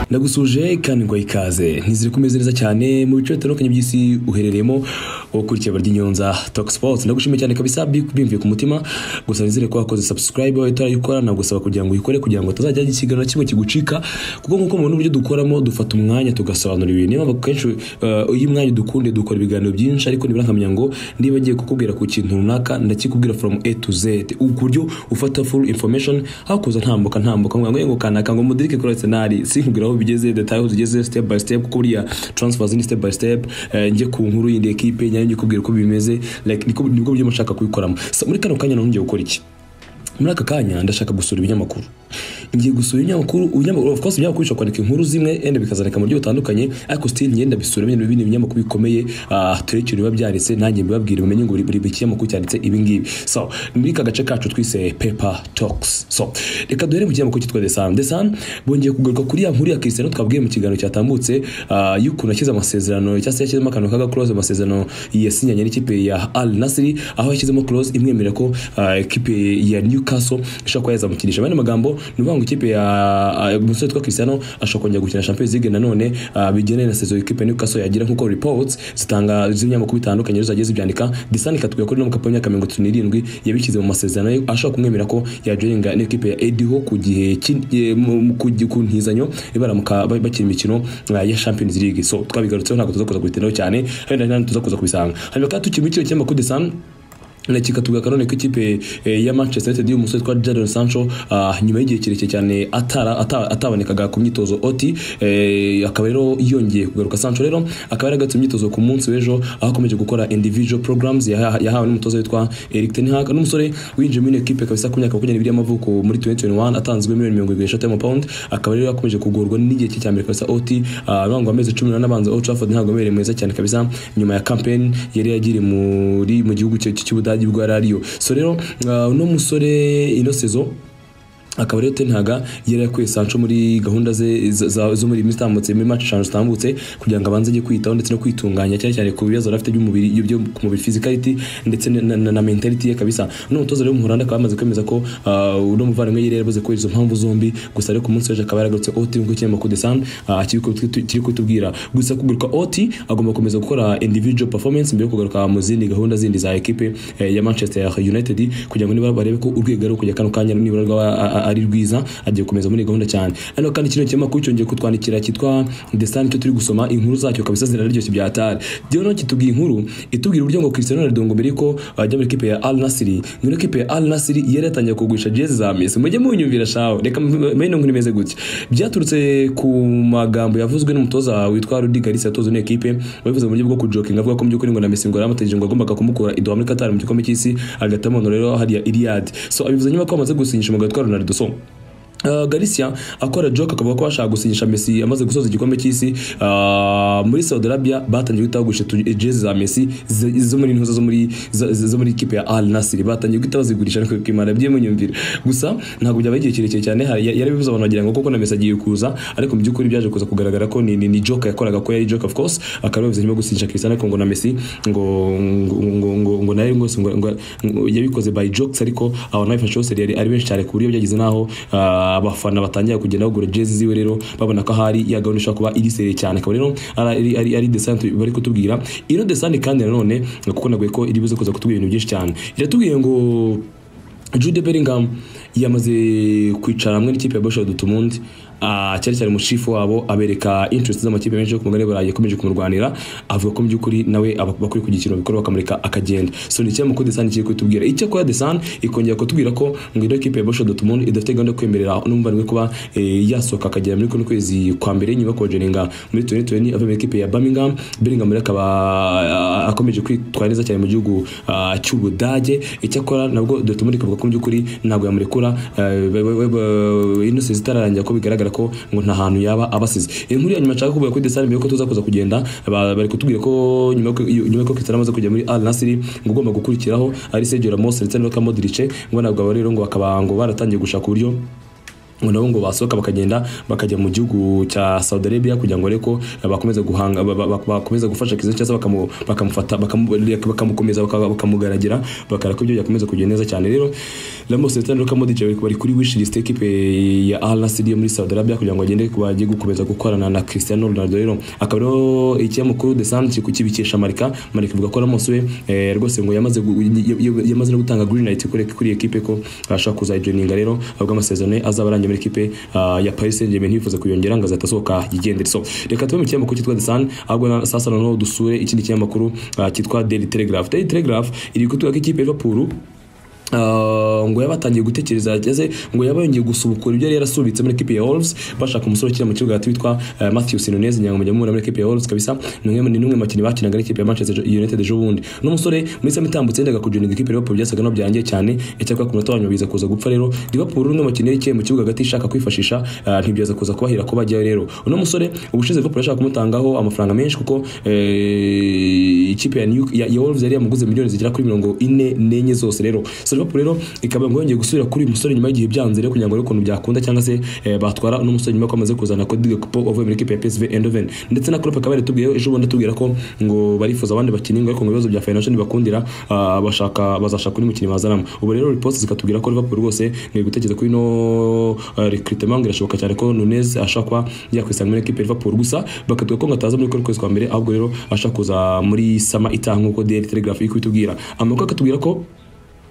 ndagusuje kandi ngo ikaze ntiziri kumeze neza cyane mu bice bitandukanye by'isi uherereyemo ukurikiye abarya inyonza toki sipoti ndagushimiye cyane kabisa bimvuye ku mutima gusa nizere ko wakoze subscribe aho itara ikora nagusaba kugira ngo uyikore kugira ngo utazajya ikiganiro kimwe kigucika kuko nk'uko mubona uburyo dukoramo dufata umwanya tugasobanura ibintu niyo mpamvu kenshi uh, iyo umwanya dukunde dukora ibiganiro byinshi ariko nibura nkamenya ngo niba ngiye kukubwira ku kintu runaka ndakikubwira from A to Z ku buryo ufata full information hakuza ntambuka ntambuka ngo ngo kanaka ngo mudirike kuri senari sinkubwira aho bigeze detail aho tugeze step by step kuko buriya transfer zindi step by step uh, njye ku nkuru y'indi equipe nyange kubwira uko bimeze like niko nibwo byo mushaka kubikoramo so, muri kano kanya nongeye gukora iki muri aka kanya ndashaka gusura ibinyamakuru ngiye gusura ibinyamakuru ibinyamakuru of course ibinyamakuru bishobora kwandika inkuru zimwe enda bikazandika mu buryo butandukanye ariko still ngenda bisura bino bino ibinyamakuru bikomeye uh, turekere biba byanditse nanjye mbibabwire mumenye ngo buri kinyamakuru cyanditse ibi ngibi so muri aka gace kacu twise paper talks so reka duhere mu kinyamakuru cyitwa the sun the sun bongeye kugaruka kuri ya nkuru ya Cristiano twabwiye mu kiganiro cyatambutse uh, y'ukuntu yashyize amasezerano cyangwa se yashyizemo akantu kaga clause amasezerano yasinyanye n'ikipe ya Al Nassr aho yashyizemo clause imwemerera ko uh, ikipe ya Newcastle Newcastle ishobora kuba yazamukinisha bene magambo ni uvuga ngo ikipe ya umusore witwa Cristiano ashobora kongera gukina Champions League nanone bigeneye na saison ikipe Newcastle yagira nkuko reports zitanga z'ibinyamakuru bitandukanye rero zagiye zibyandika Disani katubwiye ko no mu kapo y'imyaka mirongo itatu n'irindwi yabishyize mu masezerano ye ashobora kumwemerera ko yajoyinga n'ikipe ya Ediho ku gihe ku ntizanyo ibaramuka bakina imikino ya Champions League so twabigarutseho ntabwo tuzakuza kubiteraho cyane hari tuzakuza kubisanga hanyuma kandi tukiri muri kino kinyamakuru Disani kikatubwira kanone ko ikipe ya manchester united y'umusore witwa jadon sancho nyuma y'igihe kirekire cyane atabonekaga ku myitozo oti akaba rero yongeye kugaruka sancho rero akaba yaragatse imyitozo ku munsi w'ejo aho akomeje gukora individual programs yahawe n'umutoza witwa eric ten hag n'umusore winjiye muri ekipe kabisa ku myaka makumyabiri y'amavuko muri 2021 atanzwe miliyoni mirongo irindwi n'eshatu y'amapawundi akaba rero akomeje kugorwa n'igihe cye cya mbere kabisa oti urangwa amezi cumi n'ane abanza old trafford ntabwo amereye mwiza cyane kabisa nyuma ya campaign yari yagiriye mu gihugu cy'ubudage budage bwa rariyo so rero uh, uno musore ino sezo akaba rero tenhaga yari yakuye sancho muri gahunda ze zo muri mitambutse muri match eshanu zitambutse kugira ngo abanze ajye kwitaho ndetse no kwitunganya cyane cyane ku bibazo afite by'umubiri byo ku mubiri physicality ndetse na, na, na mentality ye kabisa no mutoza rero muhoranda akaba yamaze kwemeza ko uh, uno muvandimwe yari yaramaze kubera izo mpamvu zombi gusa rero ku munsi w'ejo akaba yaragarutse oti nk'uko kinyamakuru de san uh, kiri kutubwira gusa kugaruka oti agomba gukomeza gukora individual performance mbere yo kugaruka mu zindi gahunda zindi za ekipe eh, ya manchester united kugira ngo niba barebe ko urwego ari kujya kano kanya nibura rwaba ari rwiza agiye gukomeza muri gahunda cyane hano kandi kino kinyamakuru cyongeye kutwandikira cyitwa desani cyo turi gusoma inkuru zacyo kabisa ziraryoshye bya tari rero no kitubwiye inkuru itubwira uburyo ngo Cristiano Ronaldo ngo mbere yuko ajya muri ikipe ya Al Nassr muri ikipe ya Al Nassr yari yatangiye kugurisha jezi za Messi mujye munyumvira shaho reka mene nkuru imeze gutya byaturutse ku magambo yavuzwe n'umutoza witwa Rudi Garcia atoza iyo ekipe wabivuze mu buryo bwo kujoking avuga ko mu by'ukuri ngo na Messi ngo yaramutegereje ngo agombaga kumukura iduha muri Qatar mu gikombe cy'isi agatamono rero hariya Iliad so abivuze nyuma ko amaze gusinyisha umugabo witwa Ronaldo so Uh, Galicia akora joke akavuga ko bashaka gusinyisha Messi amaze gusoza igikombe cy'isi uh, muri Saudi Arabia batangiye guhita bagurisha jezi za Messi zo muri ntuza zo muri zo muri ikipe ya Al Nassr batangiye guhita bazigurisha ariko kimara bye munyumvira gusa ntabwo byabaye igihe kirekire cyane yari bivuze abantu bagira ngo koko na Messi agiye kuza ariko mu by'ukuri byaje kuza kugaragara ko ni, ni, ni joke yakoraga ko yari joke of course akaba bivuze nyuma gusinyisha Cristiano ariko ngo na Messi ngo ngo ngo ngo nayo ngo yabikoze by jokes ariko aho nayo fashion yari ari benshi cyane ku buryo byagize naho uh, abafana batangira kugenda bagura jezi ziwe rero babona ko ahari ya gahunda ishobora kuba iriseye cyane akaba rero ari ari ari desante bari kutubwira ino desante kandi nanone kuko naguye ko iri buze kuza kutubwira ibintu byinshi cyane iratubwiye ngo Jude Bellingham yamaze kwicara hamwe n'ikipe ya Borussia Dortmund cyane cyane umushifu wabo abereka interest z'amakipe menshi yo ku mugabane burayi yakomeje kumurwanira avuga ko mu by'ukuri nawe abakuri kugira ikintu bikora bakamureka akagenda so ni icyama ko desani kiri kutubwira icyo kuba desani ikongera kutubwira ko ngo ino kipe ya Borussia Dortmund idafite gahunda yo kwemerera n'umuvandimwe kuba yasohoka akagera muri kuno kwezi kwa mbere nyuma kojeninga muri tuni tuni ava muri kipe ya Birmingham Birmingham rero akaba akomeje kwitwara neza cyane mu gihugu cy'Ubudage icyakora nabwo Dortmund ikavuga ko mu by'ukuri ntabwo yamurekura inose zitararangira ko bigaragara ko ngo nta hantu yaba abasize inkuru ya nyuma nshaka kuvuga kuri desani mbere yuko tuzakuza kugenda bari kutubwira ko nyuma yuko Cristiano amaze kujya muri Al Nassr ngo ugomba gukurikiraho ari Sergio Ramos ndetse na Luka Modric ngo nabwo aba rero ngo bakaba ngo baratangiye gushaka uburyo ngo nabo ngo basohoka bakagenda bakajya mu gihugu cya Saudi Arabia kugira ngo ariko bakomeze guhanga ba- ba- bakomeze gufasha Kizito cyangwa bakamu- bakamufata bakamu- bakamukomeza baka- bakamugaragira bakara ko ibyo byakomeza kugenda neza cyane rero Ramos Eto'o na Luka Modric bari bari kuri wish list equipe ya Al Nassr yo muri Saudi Arabia kugira ngo agende bajye gukomeza gukorana na Cristiano Ronaldo rero akaba rero ikinyamakuru The Sun kiri kukibikesha Marika Marika ivuga ko Ramos we eh, rwose ngo yamaze gu- y- y- yamaze no gutanga green light kuri kuri equipe ko ashaka kuzayijoininga rero ahubwo amasezerano ye azaba arangiye muri equipe ah, ya Paris Saint-Germain yifuza kuyongera ngo azahita asohoka yigendere so reka tuve mu kinyamakuru cyitwa The Sun ahubwo na- sasa noneho dusure ikindi kinyamakuru ah, cyitwa Daily Telegraph Daily Telegraph iri kutuga ko ikipe ya Liverpool Ah, ngo yaba atangiye gutekereza cyangwa se ngo yaba yongeye gusubukura ibyo yari yarasubitse muri ekipi ya Wolves bashaka umusore ukina mu kibuga hagati witwa eh, Matthew Sinonez nyamujya muri ekipi ya Wolves kabisa ni umwe ni umwe mu bakinnyi bakinaga n'ikipe ya Manchester United ejo bundi n'umusore muri sami itambutse yendaga kujoininga ikipe ya Liverpool byasaga naho byarangiye cyane icyakora ku munota wa nyuma biza kuza gupfa rero Liverpool ni umwe mu bakinnyi yari ikiye mu kibuga hagati ishaka kwifashisha ah, ntibyaza kuza kubahira ko bajyayo rero uno musore ubushize Liverpool yashaka kumutangaho amafaranga menshi kuko eh, ikipe ya New- ya ya Wolves yari yamuguze miliyoni zigera kuri mirongo ine n'enye zose rero so Liverpool rero ikaba ngo yongeye gusubira kuri uyu musore nyuma y'igihe byanze rero kugira ngo arebe ukuntu byakunda cyangwa se eh, batwara uno musore nyuma ko bamaze kuzana Cody Gakpo uvuye muri equipe ya PSV Eindhoven ndetse na Klopp akaba yaratubwiye ejo bundi atubwira ko ngo barifuza abandi bakinnyi ngo ariko ngo ibibazo bya financial ntibakundira ah, bashaka bazashaka undi mukinnyi bazanamo ubu rero reports zikatubwira ko Liverpool rwose ngo gutekereza kuri no eh, recruitment ngo irashoboka cyane ko Nunez ashakwa yakwisanga muri equipe ya Liverpool gusa bakatubwira ko ngo ataza muri kuri kwezi kwa mbere ahubwo rero ashaka kuza muri sama itaha nk'uko Daily Telegraph iri kubitubwira amakuru akatubwira ko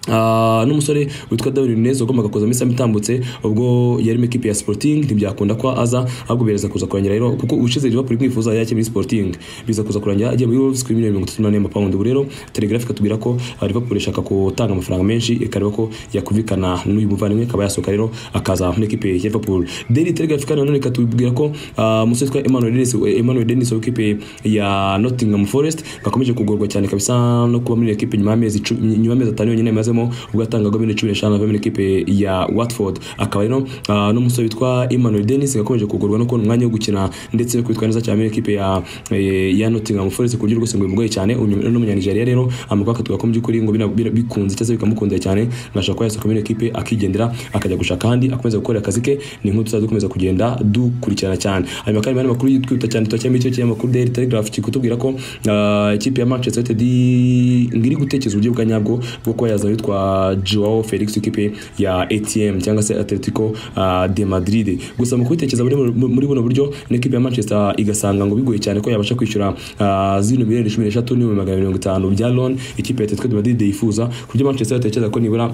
Ah, n'umusore witwa Darwin Nunez wagombaga kuza muri Sam itambutse ubwo yari mu ikipe ya Sporting ntibyakunda ko aza ahubwo bireza kuza kurangira rero kuko ushize Liverpool mwifuza yake muri Sporting biza kuza kurangira agiye muri Wolves kuri miliyoni 34 pound ubu rero Telegraph katubwira ko ah, Liverpool ishaka gutanga amafaranga menshi ikareba ko yakumvikana n'uyu muvandimwe akaba yasohoka rero akaza muri ikipe ya Liverpool Daily Telegraph kandi nanone katubwira ko ah, umusore witwa Emmanuel Dennis Emmanuel Dennis w'ikipe ya Nottingham Forest gakomeje kugorwa cyane kabisa no kuba muri ekipe nyuma y'amezi icumi- nyuma y'amezi atanu yonyine yamazemo ubwo yatangagwa muri cumi n'eshanu ava muri ekipe ya Watford akaba rero ah, n'umusore witwa Emmanuel Dennis yakomeje kugorwa no kubona umwanya wo gukina ndetse no kwitwara neza cyane muri ekipe ya eh, ya Nottingham Forest ku buryo rwose ngo bimugoye cyane uyu ni umunyanijeriya rero amakuru akatuga ko mu by'ukuri ngo bina- bina- bikunze cyangwa se bikamukundira cyane ngashaka ko yasohoka muri ekipe akigendera akajya gushaka ahandi akomeza gukora akazi ke ni nk'utu tuzajya dukomeza kugenda dukurikirana cyane hanyuma kandi hari amakuru twihuta cyane twacyemo icyo kinyamakuru Daily Telegraph kikutubwira ko ah, ikipe ya Manchester United ngo iri gutekereza uburyo bwa nyabwo bwo kuba yazana witwa Joao Felix ikipe ya ATM cyangwa se Atletico ah, de Madrid gusa mu kubitekereza muri muri buno buryo n'ikipe ya Manchester igasanga ngo bigoye cyane ko yabasha kwishyura ah, zino miliyoni 16 n'ibihumbi magana mirongo itanu bya loan ikipe ya Atletico de Madrid yifuza ku buryo Manchester yatekereza ko nibura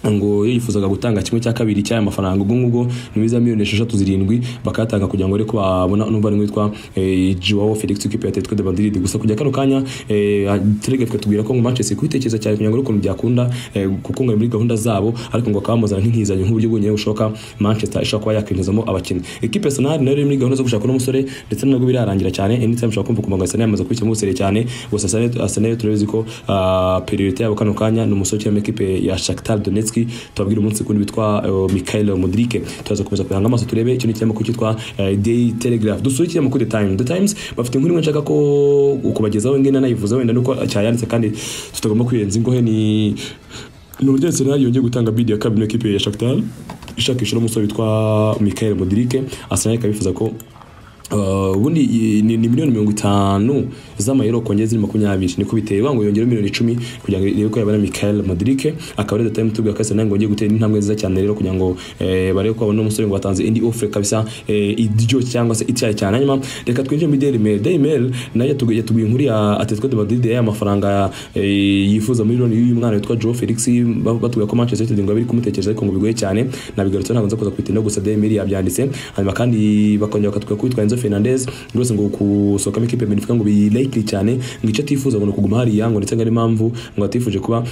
ngo iyo yifuzaga gutanga kimwe cya kabiri cy'aya mafaranga ubwo ngubwo ni za miliyoni esheshatu zirindwi bakayatanga kugira ngo ariko babona n'umuvandimwe witwa eh, Joao Felix w'ikipe ya Atletico de Madrid gusa kujya kano kanya eh, Telegraph ikatubwira ko ngo Manchester kwitekereza cyane kugira ngo ariko byakunda eh, kuko ngo ari muri gahunda zabo ariko ngo akabamuzana nk'inkizanyo nk'uburyo bwonyine bushoboka Manchester ishobora kuba yakwinjizamo abakinnyi ikipe ya Arsenal nayo iri muri gahunda zo gushaka uno musore ndetse nabwo birarangira cyane anytime ushobora kumva kumva ngo Arsenal yamaze kubikemura usere cyane gusa Arsenal- Arsenal turabizi ko ah, priority yabo kano kanya ni umusore ukina muri ekipe ya Shakhtar Donetsk tubabwira umunsi kundi witwa eh, Mikhail Mudrik turaza gukomeza kuranga amaso turebe icyo ni ikinyamakuru cyitwa eh, Daily Telegraph dusure ikinyamakuru The Times The Times bafite inkuru imwe nshaka ko kubagezaho ngena nayivuza wenda nuko cyayanditse kandi tutagomba kwirenza ingohe ni ni uburyo Arsenal yongeye gutanga bid ya kabiri n'ikipe ya Shakhtar ishakisha umusore witwa Mikhail Mudrik Arsenal ikaba yifuza ko Uh, ubundi i- ni, ni miliyoni mirongo itanu z'amayero kongera ziri makumyabiri niko biterwa ngo yongere miliyoni icumi kugira ngo irebe ko yabona Michael Modric akaba ari datime tubwira ko Arsenal ngo ngiye gutera intambwe nziza cyane rero kugira ngo eh, barebe ko babona umusore ngo batanze indi offer kabisa eh, iryo cyangwa se ityaye cyane hanyuma reka twinjire muri Daily Mail Daily Mail nayo yatubwiye yatubwiye inkuru ya Atletico de Madrid y'aya mafaranga eh, yifuza miliyoni y'uyu mwana witwa Joao Felix ba- batubwira ko Manchester United ngo bari kumutekereza ariko ngo bigoye cyane nabigarutse ntabwo nza kuza kubitinda gusa Daily Mail yabyanditse hanyuma kandi bakongera bakatubwira ko witwa Enzo Fernandez rwose ngo gusohokamo ikipe ya Benfica ngo bi likely cyane ngo icyo atifuza ngo ni ukuguma hariya ngo ndetse ngo ari impamvu ngo atifuje kuba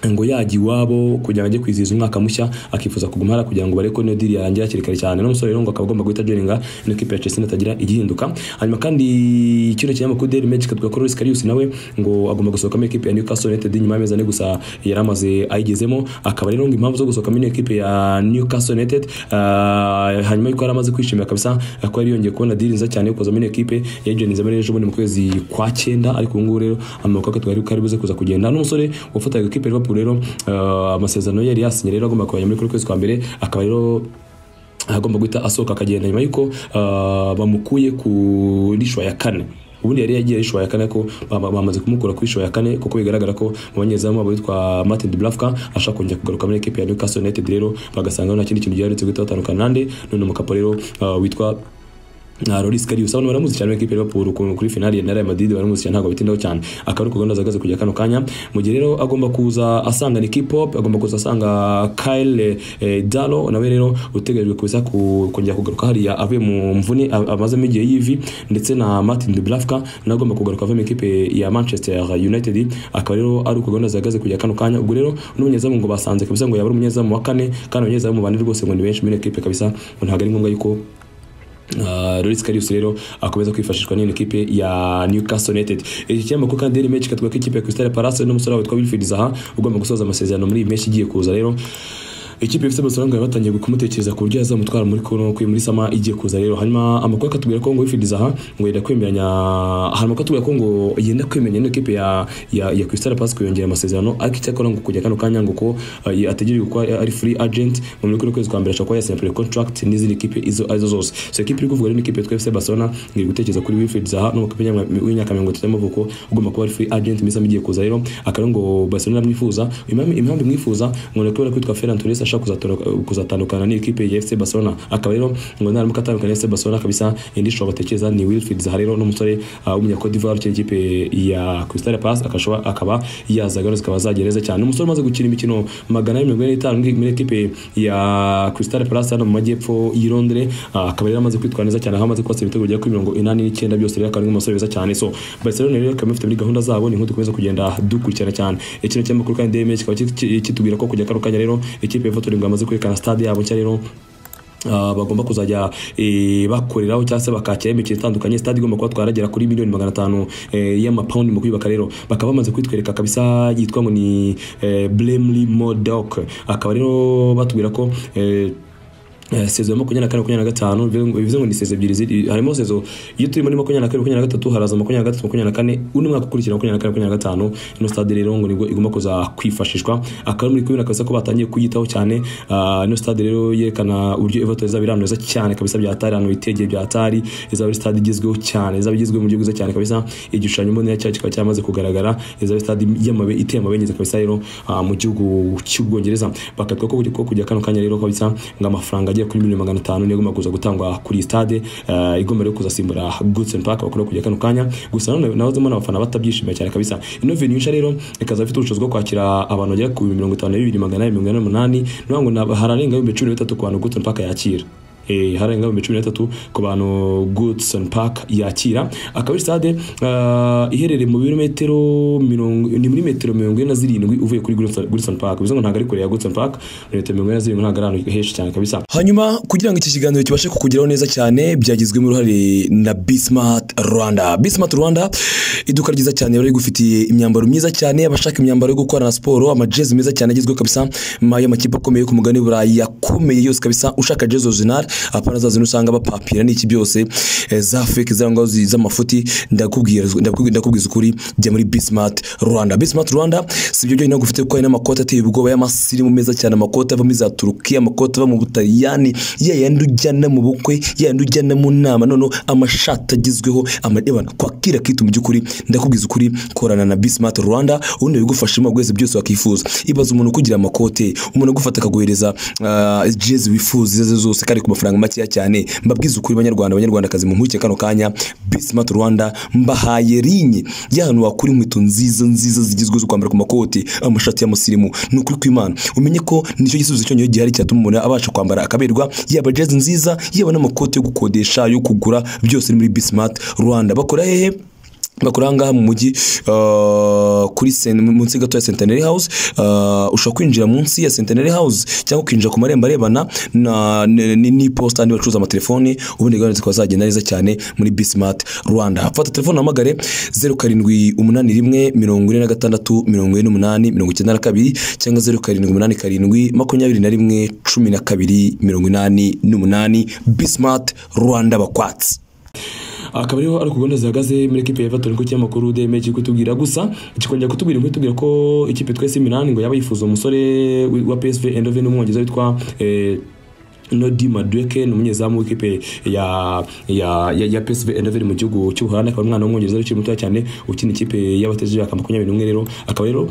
ngo yajya iwabo kugira ngo ajye kwizihiza umwaka mushya akifuza kuguma hariya kugira ngo barebe ko niyo diri yarangira hakiri kare cyane n'umusore rero ngo akaba agomba guhita ajoininga ino kipe ya Chelsea natagira igihinduka hanyuma kandi kino kinyamakuru Daily Mail kikatubwira ko Luis Karius nawe ngo agomba gusohokamo ikipe ya Newcastle United nyuma y'amezi ane gusa yari amaze ayigezemo akaba rero ngo impamvu zo gusohokamo ino kipe ya Newcastle United ah, hanyuma yuko yari amaze kwishimira kabisa ko yari yongeye kubona diri nziza cyane yo kuza muri iyo kipe yayijoininze muri ejo bundi mu kwezi kwa cyenda ariko ubu ngubu rero amaboko akatwa yari kari buze kuza kugenda n'umusore wafataga ikipe ya Liverpool rero ah, amasezerano ye yari yasinye rero agomba kubajya muri kuri kwezi kwa mbere akaba rero agomba guhita asohoka akagenda nyuma y'uko ah, bamukuye kuri shwa ya kane ubundi yari yagiye ishwa ya kane ko bama- bamaze kumukura ku ishwa ya kane kuko bigaragara ko mu banyezamu wabo witwa Martin de Blafka ashaka kongera kugaruka muri ekipi ya Newcastle United rero bagasanga nta kindi kintu gihari uretse guhita batandukana nande none umukapa rero ah, witwa na Loris Karius abantu baramuzi cyane ekipe ya Liverpool ku- kuri finali na Real Madrid baramuzi cyane ntabwo bitindaho cyane akaba ari ku gahunda zagaze kujya kano kanya mu gihe rero agomba kuza asanga ni K-pop agomba kuza asanga Kyle eh, Dalo nawe rero utegerejwe kuza ku- kongera kugaruka hariya avuye mu mvune a- amazemo igihe y'ivi ndetse na Martin Dubravka nawe agomba kugaruka avuye mu ekipe ya Manchester United akaba rero ari ku gahunda zagaze kujya kano kanya ubwo rero n'umunyezamu ngo basanze kabisa ngo yaba ari umunyezamu wa kane kandi abanyezamu bane rwose ngo ni benshi muri ekipe kabisa ngo ntabwo ari ngombwa yuko Uh, Loris Karius rero akomeza kwifashishwa n'iyi ekipe ya Newcastle United. Iki kinyamakuru kandi Daily Mail kikatwereka ko ikipe ya Crystal Palace n'umusore witwa Wilfried Zaha ugomba gusoza amasezerano muri iyi mpeshyi igiye kuza rero ikipe ifite amasorango yari batangiye kumutekereza ku buryo yazamutwara muri kono kuri muri sama igiye kuza rero hanyuma amakuru akatubwira ko ngo Wilfried Zaha ngo yenda kwemeranya hari amakuru atubwira ko ngo yenda kwemeranya n'ikipe ya ya, ya Crystal Palace kuyongera amasezerano ariko icyakora ngo kujya kano kanya ngo ko uh, ategereje ko ari free agent mu muri kuno kwezi kwa mbere ashobora kuba yasinya contract n'izindi kipe izo arizo zose so ikipe iri kuvuga rero ni ikipe yitwa FC Barcelona ngiri gutekereza kuri Wilfried Zaha n'umukapa w'imyaka mirongo itatu y'amavuko ugomba kuba ari free agent mu isaha igiye kuza rero akaba ari ngo Barcelona mwifuza impamvu impamvu mwifuz kuza ngo nakubera kwitwa Ferran Torres ashaka kuzatoroka- kuzatandukana n'ikipe ya FC Barcelona akaba rero ngo naramuka atandukana na FC Barcelona kabisa indi shobora batekereza ni Wilfried Zaha rero n'umusore uh, w'umunya Cote d'Ivoire ukinira ikipe ya Crystal Palace akashobora akaba yazagaruza akaba azagereza cyane umusore umaze gukina imikino magana abiri mirongo ine n'itanu muri- muri ekipe ya Crystal Palace hano mu majyepfo y'i Londres uh, akaba rero amaze kwitwara neza cyane aho amaze kwatsa ibitego bigera kuri mirongo inani n'icyenda byose rero akaba ari umusore mwiza cyane so Barcelona rero ikaba ifite muri gahunda zabo ni nk'uko dukomeza kugenda dukurikirana cyane ikino cy'amakuru kandi Daily Mail kikaba ki- ki- kitubwira ko kujya kano kanya rero ikipe ya Votoring bamaze kwerekana stade yabo nshya rero Uh, bagomba kuzajya eh, bakoreraho cyangwa se bakakira imikino itandukanye stade igomba kuba twaragera kuri miliyoni magana atanu eh, y'amapawundi mu kuyubaka rero bakaba bamaze kwitwereka kabisa yitwa ngo ni eh, Blemley Modoc akaba rero batubwira ko eh, Eh, sezo ya makumyabiri na kane makumyabiri na gatanu bivuze- bivuze ngo ni sezo ebyiri ziri harimo sezo iyo turi muri makumyabiri na kane makumyabiri na gatatu haraza makumyabiri na gatatu makumyabiri na kane undi mwaka ukurikira makumyabiri na kane makumyabiri na gatanu ino stade rero ngo nibwo igomba kuza kwifashishwa akaba ari muri kubera kabisa ko batangiye kuyitaho cyane Ah, ino stade rero yerekana uburyo Everton izaba iranoza cyane kabisa byatari hano itegeye byatari izaba ari stade igezweho cyane izaba igezweho mu buryo bwiza cyane kabisa igishushanyo mbonera cyayo kikaba cyamaze kugaragara izaba ari stade y'amabe iteye amabengeza kabisa rero ah, mu gihugu cy'ubwongereza bakatwa ko ko kujya kano kanya rero kabisa ngo amafaranga agera kuri miliyoni magana atanu niyo agomba kuza gutangwa kuri iyi stade eh, igomba rero kuzasimbura Goodson Park bakora kujya kano kanya gusa nanone nahoze mbona abafana batabyishimiye cyane kabisa ino venue nshya rero ikaza ifite ubushobozi bwo kwakira abantu bagera ku mirongo itanu na bibiri magana ane mirongo ine n'umunani ni ukuvuga ngo na- hararenga ibihumbi cumi na bitatu ku bantu Goodson Park yakira Eh, hararenga ibihumbi cumi na bitatu ku bantu Goodson Park yakira akaba ari stade eh, iherereye mu birometero mirongo ni muri metero mirongo ine na zirindwi uvuye kuri Goodson Goodson Park bivuze ngo ntabwo ari kure ya Goodson Park ni metero mirongo ine na zirindwi ntabwo ari ahantu henshi cyane kabisa hanyuma kugira ngo iki kiganiro kibashe kukugeraho neza cyane byagizwemo uruhare na bismart rwanda bismart rwanda iduka ryiza cyane bari rigufitiye imyambaro myiza cyane abashaka imyambaro yo gukorana siporo amajezi meza cyane agezweho kabisa ma- y'amakipe akomeye yo ku mugani burayi yakomeye yose kabisa ushaka jezi original apana za zino usanga bapapira n'iki byose eh, za fake zangwa z'amafuti ndakubwira ndakubwira- ndakubwiza ukuri jya muri bismart rwanda bismart rwanda si ibyo byonyine gufite kuko hari n'amakoti ateye ubwoba y'amasirimu meza cyane amakoti ava muri za turukiya amakoti ava mu butaliyani ya yandi ujyana mu bukwe ya yandi ujyana mu nama noneho amashati agezweho amadebana kwakira kitu mu by'ukuri ndakubwiza ukuri korana na bismart rwanda ubundi bigufashamo bwese byose wakifuza ibaza umuntu ukugira amakote umuntu agufata akaguhereza ah, jezi wifuza izo arizo zose kandi ku mafaranga makeya cyane mbabwiza ukuri banyarwanda banyarwandakazi mu nkuke kano kanya bismart rwanda mbahaye linye y'ahantu wakura inkweto nziza nziza zigezweho zo kwambara ku makoti amashati y'amusirimu ni ukuri kw'imana umenye ko nicyo gisubizo cyonyine gihari cyatuma umuntu abasha kwambara akaberwa yaba jezi nziza yaba n'amakoti yo gukodesha yo kugura byose ni muri bismart rwanda bakora hehe bakora ahangaha mu mujyi uh, kuri sen- munsi gato ya centenary house uh, ushobora kwinjira munsi ya centenary house cyangwa ukinjira ku marembo arebana na- n- n- n'iposita andi bacuruza amatelefoni ubundi gahunda zikaba zagenda neza cyane muri bismart rwanda fata telefone uhamagare zeru karindwi umunani rimwe mirongo ine na gatandatu mirongo ine n'umunani mirongo icyenda na kabiri cyangwa zeru karindwi umunani karindwi makumyabiri na rimwe cumi na kabiri mirongo inani n'umunani bismart rwanda bakwatsi akaba ariho ari ku gahunda zihagaze muri ekipe ya Everton ku kinyamakuru DMG kiri kutubwira gusa kikongera kutubwira ngo itubwira ko ikipe twese Milan ngo yaba yifuza umusore wa PSV Eindhoven n'umwongereza witwa eh, Nodi Madueke ni umunyezamu w'ikipe ya ya ya, ya PSV Eindhoven mu gihugu cy'Ubuholandi akaba ari umwana w'umwongereza ukiri mutoya cyane ukina ikipe y'abateje imyaka makumyabiri n'umwe rero akaba rero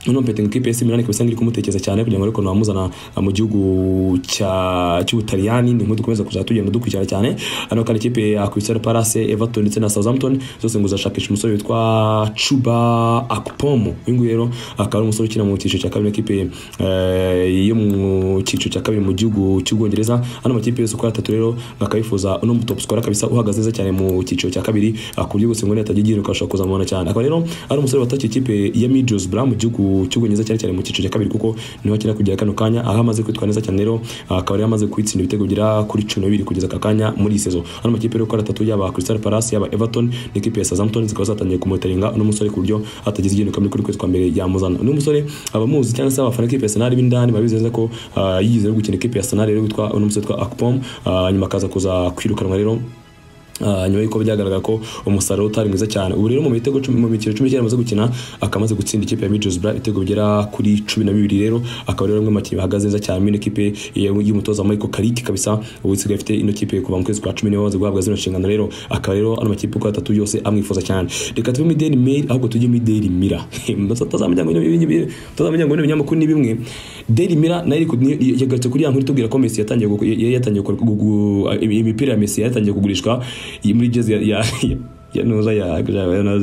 noneho mpetingi kipe esi milani ikaba isanga iri kumutekereza cyane kugira ngo ariko namuzana mu gihugu cy'ubutaliyani ni nk'uko dukomeza kuzajya tugenda dukurikirana cyane hano kandi ikipe ya Crystal Palace Everton ndetse na Southampton zose ngo zashakisha umusore witwa Chuba Akpomo uyu nguyu rero akaba ari umusore ukina mu cyiciro cya kabiri ikipe yo mu cyiciro cya kabiri mu gihugu cy'Ubwongereza hano amakipe yose uko ari atatu rero akaba yifuza uno mu top scorer kabisa uhagaze neza cyane mu cyiciro cya kabiri ku buryo bose ngo nihatajya igira ukabasha kuzamubona cyane akaba rero ari umusore watakiye ikipe ya Middlesbrough mu gihugu cy'ubwongereza cyane cyane mu cyiciro cya kabiri kuko niho akina kugera kano kanya aho amaze kwitwara neza cyane rero akaba yari amaze kwitsinda ibitego bigera kuri cumi n'ibiri kugeza aka kanya muri iyi sezo hano amakipe rero ukora atatu yaba Crystal Palace yaba Everton n'ikipe ya Southampton zikaba zatangiye kumutaringa uno musore ku buryo hatagize igihe kuri kuri kwezi kwa mbere yamuzana uno musore abamuzi cyangwa se abafana ikipe ya Arsenal b'indani babizeza ko uh, yize rero gukina ikipe ya Arsenal rero witwa uno musore witwa Akpom uh, nyuma akaza kuza kwirukanwa rero nyuma y'uko byagaragara ko umusaruro utari mwiza cyane ubu rero mu mitego mu mikino cumi n'icyenda amaze gukina akamaze gutsinda ikipe ya Middlesbrough ibitego bigera kuri cumi na bibiri rero akaba rero umwe mu bakinnyi bahagaze neza cyane muri ikipe y'umutoza Michael Carrick kabisa ubu isigaye ifite ino kipe kuva mu kwezi kwa cumi niwe wamaze guhabwa zino nshingano rero akaba rero ano makipe uko atatu yose amwifuza cyane reka tuve muri Daily Mail ahubwo tujye muri Daily Mirror mutazamenya ngo ibinyamakuru ni bimwe Daily Mirror nayo yagarutse kuri ya nkuru itubwira ko Messi yatangiye yatangiye imipira ya Messi yatangiye kugurishwa muri jezi ya ya nuza ya gajabana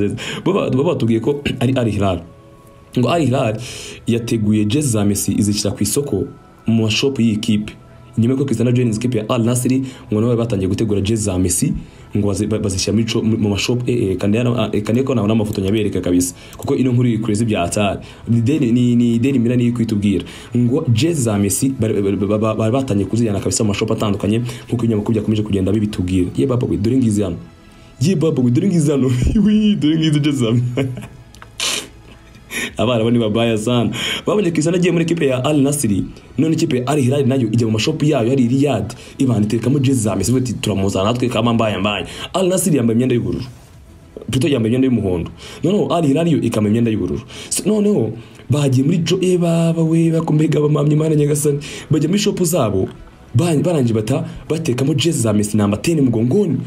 baba batubwiye ko ari Al Hilal ngo Al Hilal yateguye jezi za Messi izishyira ku isoko mu mashop y'iyi kipe nyuma ko Cristiano Jones kipe ya Al Nassr ngo nabo batangiye gutegura jezi za Messi ngo bazishyira mu mashop kandi ko nabona amafoto nyabereka kabisa kuko ino nkuru iri kurezi bya atari ni ideni mira niyo kwitubwira ngo jezi za Messi bari batangiye kuzijyana kabisa mu mashop atandukanye nk'uko ibinyamakuru byakomeje kugenda bibitubwira ye baba we dore ngizi hano ye baba we dore ngizi hano dore ngizi jezi za abana bo ni babaya sana babonye Cristiano agiye muri equipe ya Al Nassr none equipe ya Al Hilal nayo ijya mu mashop yayo hari Riyadh ibana itekamo jezi za Messi bati turamuzana natwe kama mbaya mbaya Al Nassr yambaye imyenda y'ubururu Pluto yambaye imyenda y'umuhondo noneho Al Hilal yo ikama imyenda y'ubururu noneho bagiye muri jo e baba we bakomega bamamye Imana nyagasani bajya muri shop zabo barangije bata batekamo jezi za Messi namba 10 mugongoni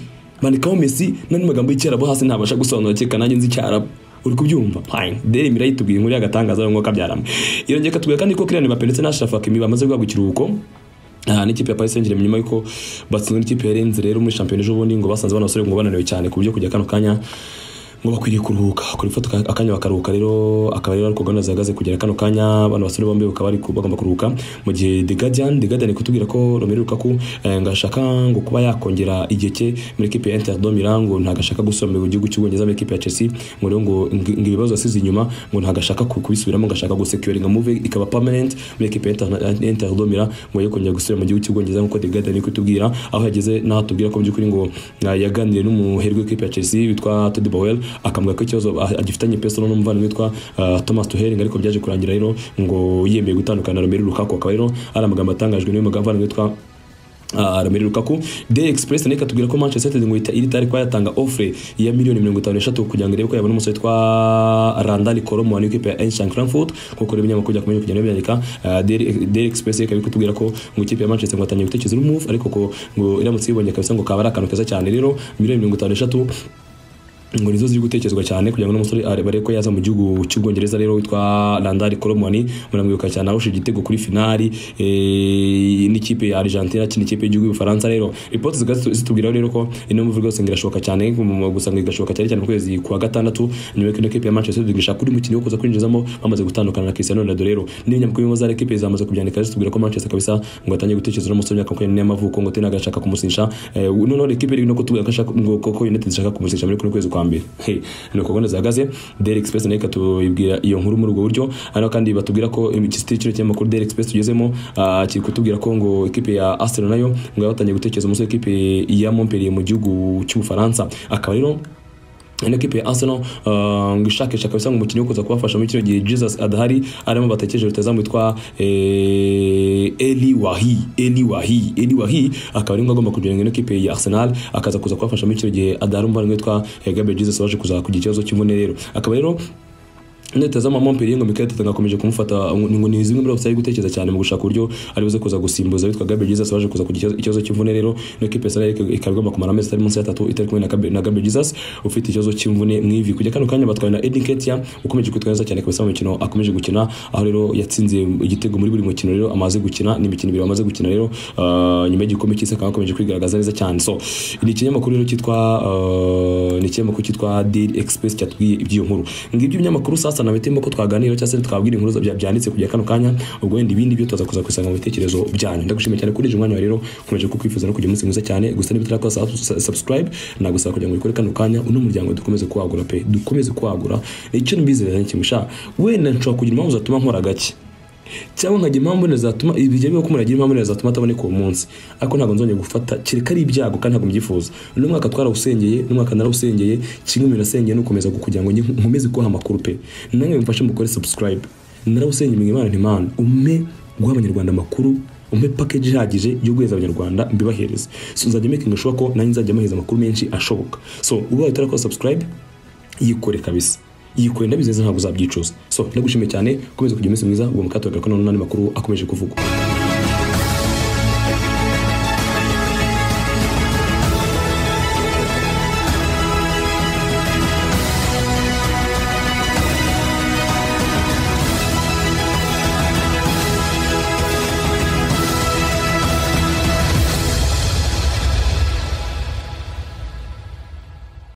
bandikaho Messi n'andi magambo y'icyarabu hasi ntabasha gusobanura cyeka nanjye nzi icyarabu uri kubyumva fine deri mira yitubwiye inkuru y'agatangaza ngo kabyarama irongera katubwira kandi ko Kylian Mbappe ndetse na Achraf Hakimi bamaze guhabwa ikiruhuko aha ni ikipe ya Paris Saint-Germain nyuma yuko batsinzwe n'ikipe ya Rennes rero muri shampiyona ejo bundi ngo basanze bano basore ngo bananiwe cyane ku buryo kujya kano kanya ngo bakwiriye kuruhuka kuri foto akanya bakaruhuka rero akaba rero ariko gahunda zihagaze kugera kano kanya abantu basore bombi bakaba bagomba kuruhuka mu gihe The Guardian The Guardian kutubwira ko Romelu Lukaku ngashaka ngo kuba yakongera igihe cye muri equipe ya Inter de Milan ngo ntagashaka gusomera igihugu cy'Ubwongereza muri equipe ya Chelsea ngo rero ngo ibibazo asize inyuma ngo ntagashaka kubisubiramo ngashaka gusecuringa move ikaba permanent muri equipe ya Inter de Milan ngo yakongera gusubira mu gihugu cy'Ubwongereza nk'uko The Guardian iri kutubwira aho yageze n'aho atubwira ko mu by'ukuri ngo yaganiriye n'umuheri w'ikipe ya Chelsea witwa Todd Bowell akamubwira ko ikibazo agifitanye peso n'umuvandimwe witwa Thomas Tuchel ariko byaje kurangira rero ngo yemeye gutandukana na Romelu Lukaku akaba rero ari amagambo atangajwe n'uyu muvandimwe witwa Romelu Lukaku The Express nayo ikatubwira ko Manchester United ngo iri tayari kuba yatanga offre ya miliyoni mirongo itanu n'eshatu kugira ngo irebe ko yabona umusore witwa Randall Kolomo wa ikipe ya Eintrack Frankfurt nkuko rero ibinyamakuru byakomeje kugenda bibyandika The Express ikaba ikatubwira ko ngo ikipe ya Manchester ngo atangiye gutekereza move ariko ko ngo iramutse ibonye kabisa ngo kaba ari akantu keza cyane rero miliyoni mirongo itanu n'eshatu ngo nizo ziri gutekerezwa cyane kugira ngo n'umusore arebe ko yaza mu gihugu cy'ubwongereza rero witwa Landari Colomoni muramwibuka cyane arusha igitego kuri finali n'ikipe ya Argentina kindi kipe y'igihugu y'Ubufaransa rero report zitubwira rero ko ino mvugo yose ngira cyane gusa ngo igashoka cyane cyane kwezi kwa gatandatu nyuma y'uko kipe ya Manchester United ishaka kuri mukino wo kuza kwinjizamo bamaze gutandukana na Cristiano Ronaldo rero n'ibinyamakuru bimwe za equipe zamaze kubyandika zitubwira ko Manchester kabisa ngo atanye gutekereza n'umusore w'imyaka makumyabiri y'amavuko ngo tena gashaka kumusinsha noneho equipe iri no kutubwira ko ashaka ngo koko United ishaka kumusinsha muri kuno kwezi kwa mbere hey, ni uko gahunda zihagaze Daily Express nayo ikatubwira iyo nkuru muri ubwo buryo hano kandi batubwira ko ikisitiri kino kinyamakuru Daily Express tugezemo uh, kiri kutubwira ko ngo ikipe ya Arsenal nayo ngo yabatangiye gutekereza umusore w'ikipe ya Montpellier mu gihugu cy'Ubufaransa akaba rero ino kipe ya Arsenal ngo ishakisha kabisa ngo umukinnyi ukuza kubafasha muri kino gihe Jesus adahari arimo batekereje rutazamu witwa Eli Wahi Eli Wahi Eli Wahi akaba ari agomba kujoinga ino kipe ya Arsenal akaza kuza kubafasha muri kino gihe adahari umuvandimwe witwa Gabriel Jesus waje kuza kugira ikibazo cy'imvune rero akaba rero leta z'amamomperi ngo Mikel Arteta ngakomeje kumufata ngo ni zimwe muri opsiyo gutekereza cyane mu gushaka uburyo ari buze kuza gusimbuza witwa Gabriel Jesus waje kuza kugira ikibazo- ikibazo cy'imvune rero no kipe Arsenal ikarwama kumara amezi atari munsi y'atatu itari kumwe na Gab- na Gabriel Jesus ufite ikibazo cy'imvune mu ivi kujya kano kanya batwaye na Eddie Nketiah ukomeje kwitwara neza cyane kabisa mu mikino akomeje gukina aho rero yatsinze igitego muri buri mukino rero amaze gukina ni imikino ibiri amaze gukina rero ah, nyuma y'igikombe cy'isi akaba akomeje kwigaragaza neza cyane so ni ikinyamakuru rero cyitwa ah, ni ikinyamakuru cyitwa Daily Express cyatubwiye iby'iyo nkuru ngibyo ibinyamakuru sasa nabitemo ko twaganira cyangwa se twabwira inkuru za- bya- byanditse kujya kano kanya ubwo wenda ibindi byo tuza kuza kusanga mu bitekerezo byanyu ndagushimiye cyane kuri uyu mwanya wa rero nkomeje kukwifuza no kugira umunsi mwiza cyane gusa niba utarakora sa- subscribe nagusaba kugira ngo ubikore kano kanya uno muryango dukomeze kuwagura pe dukomeze kuwagura nicyo nibizera n'ikintu sha wenda nshobora kugira impamvu zatuma nkora gake cyangwa nkagira impamvu wenda zatuma ibijya bibaho ko umuntu agira impamvu wenda zatuma ataboneka uwo munsi ariko ntabwo nzongera gufata kereka ari ibyago kandi ntabwo mbyifuza uno mwaka twarawusengeye uno mwaka narawusengeye kimwe mu bintu nasengeye ni ukomeza kugira ngo nge- nkomeze kubaha amakuru pe namwe mufashe mukore subscribe narawusengeye mwe imana ntimana ume guha abanyarwanda amakuru umpe package ihagije yo guheza abanyarwanda mbibahereze so nzajya making sure ko nanjye nzajya mahereza amakuru menshi ashoboka so ubaye utarakora subscribe yikore kabisa yikore ndabizeza ntabwo uzabyicuza so ndagushimiye cyane ukomeze kugira umunsi mwiza uwo mukato gakono n'andi makuru akomeje kuvugwa